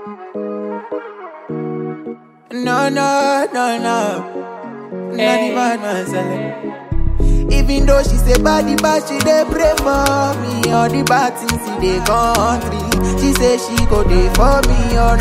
No, no, no, no. Not the bad man selling. Even though she say body bad, she dey pray for me. All the bad things in the country, she say she go dey for me or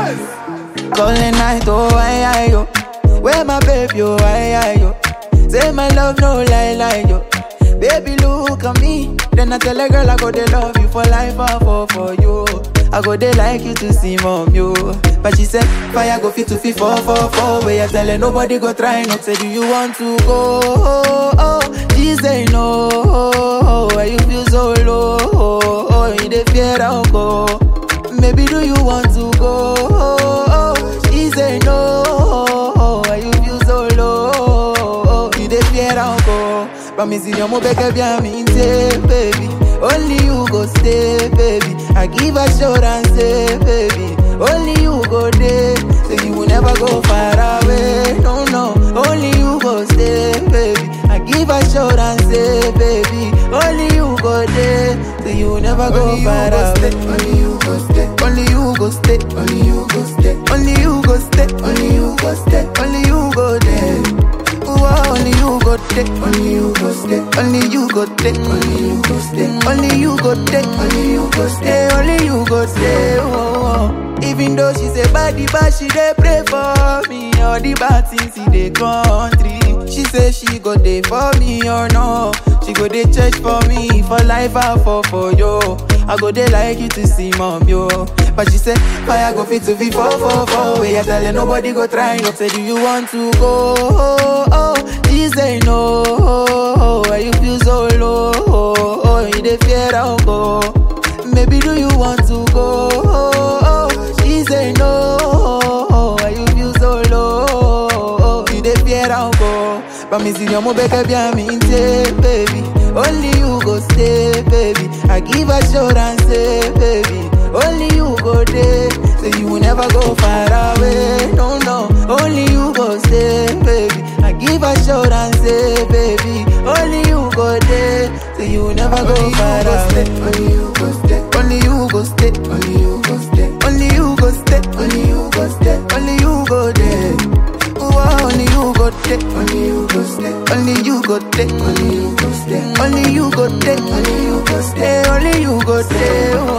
not. Calling night, oh I, I, yo. Where my baby, oh I, I, yo. Say my love, no lie, lie, yo. Baby, look at me. Then I tell a girl I go dey love you for life, I fall for you. I go dey like you to see mom, yo. But she said, fire go fit to fit four, four, four. Where you tell her nobody go try not say, do you want to go? Oh, oh. She say no. Oh, why you feel so low? Oh, oh. you dey fear I'll go. Maybe do you want to go? Oh, oh. She say no. Oh, why you feel so low? Oh, you dey fear I'll go. Promise you, mo beg bien me say, baby. Only you go stay, baby. I give assurance, say, baby. Only you go there, so you will never go far away. No, no. Only you go stay, baby. I give assurance, say, baby. Only you go there, so you will never go Only you far go away. stay, only you go stay, Only you go stay, only you go stay, only you go stay, only you go stay, only you go there. Ooh, only you go there. only you go stay, Only you go there. only you go stay, Only you go there. only you go stay. Stay, only you go stay. Oh, oh. Even though she say body bad, she dey pray for me. All the bad things in the country. She say she go dey for me or no. She go dey church for me for life I fall for you. I go dey like you to see mom yo. But she say fire go fit to be four four four. Where you tell her nobody go try not say do you want to go? Oh, oh. She say no. Oh, why you feel so low? Oh, oh. you dey fear I'll go. Maybe do you want to go? Oh, oh. She say no. Oh, why you feel so low? Oh, you dey fear I'll go. Promise you, mo beg bien me say, baby. Only you go stay, baby. I give assurance, say, baby. Only you go there, so you will never go far away. No, no. Only you go stay, baby. I give assurance, say, baby. Only you go there, so you will never go Only you far go away. stay, only you go stay, Only you go stay, only you go stay, only you go stay, only you go stay, only you go there. Ooh, only you go there, only you go stay, only you go there, only you go stay, only you go there, only you go stay. Stay, only you go stay.